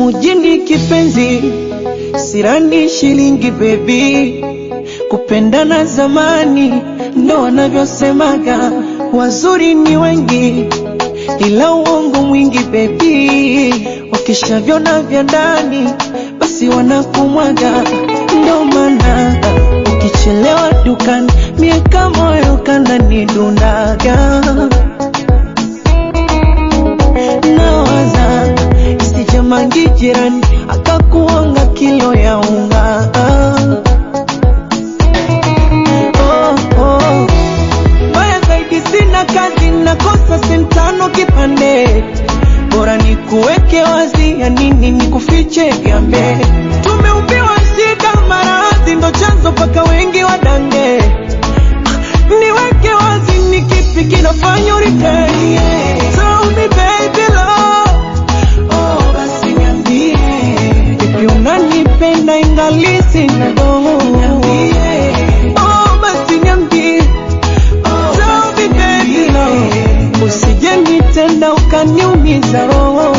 mujini kipenzi, sirani shilingi bebi, kupendana zamani ndo wanavyosemaga, wazuri ni wengi ila uongo mwingi bebi, wakishavyona vya ndani basi wanakumwaga, ndo maana ukichelewa dukani miaka moyo kananidundaga nawaza isijamangi jirani akakuanga kilo ya unga oh, oh. Mbaya zaidi sina kazi nakosa sentano kipande bora ni kuweke wazi ya nini ni kufiche vyambe tumeumbiwa shida maradhi ndo chanzo paka wengi wadange niweke wazi ni kipi kinafanya uritei Tell me baby love Oh, basi niambie Ipi unanipenda ingali sina roho Oh, basi niambie Tell me baby love Usije nitenda ukaniumiza roho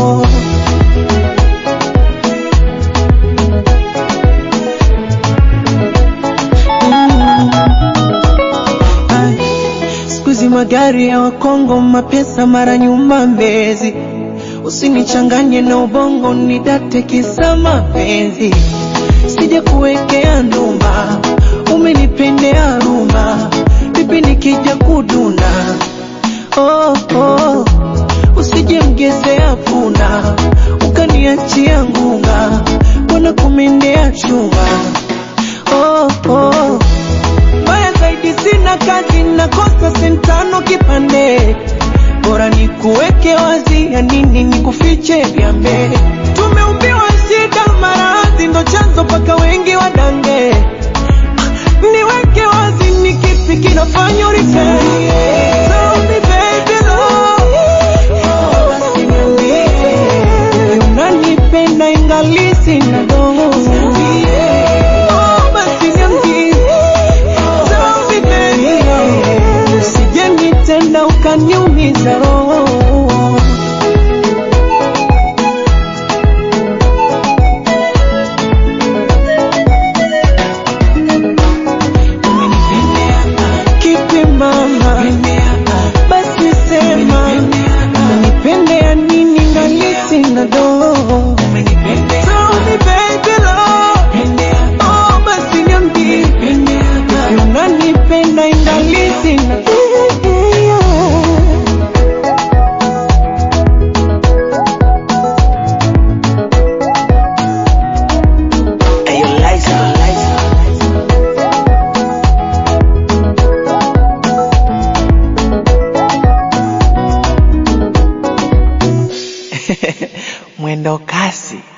Ay, Siku hizi magari ya Wakongo, mapesa mara nyuma Mbezi. Usinichanganye na ubongo, nidate kisa mapenzi. Sija kuwekea ndumba, umenipendea rumba, vipi nikija kuduna? Oh, oh. Usije mgezea punda, ukaniachia ngunga, wana kumendea chuma. Oh, oh. Mbaya zaidi sina kazi, nakosa sentano kipande, bora ni kuweke wazi, ya nini ni kufiche vyambe. Tumeumbiwa shida, maradhi ndo chanzo paka wengi wadange. Ah, Niweke wazi, ni kipi kinafanya uritei? Tell me baby love, oh, basi niambie, unanipenda ingali sina dogo. Oh, basi niambie Tell me baby, usije nitenda ukaniumiza roho. Kipi mama, basi sema umenipendea nini ngali sina dogo. Tell me baby love, oh basi niambie Ipi unanipenda ingali sina mwendo kasi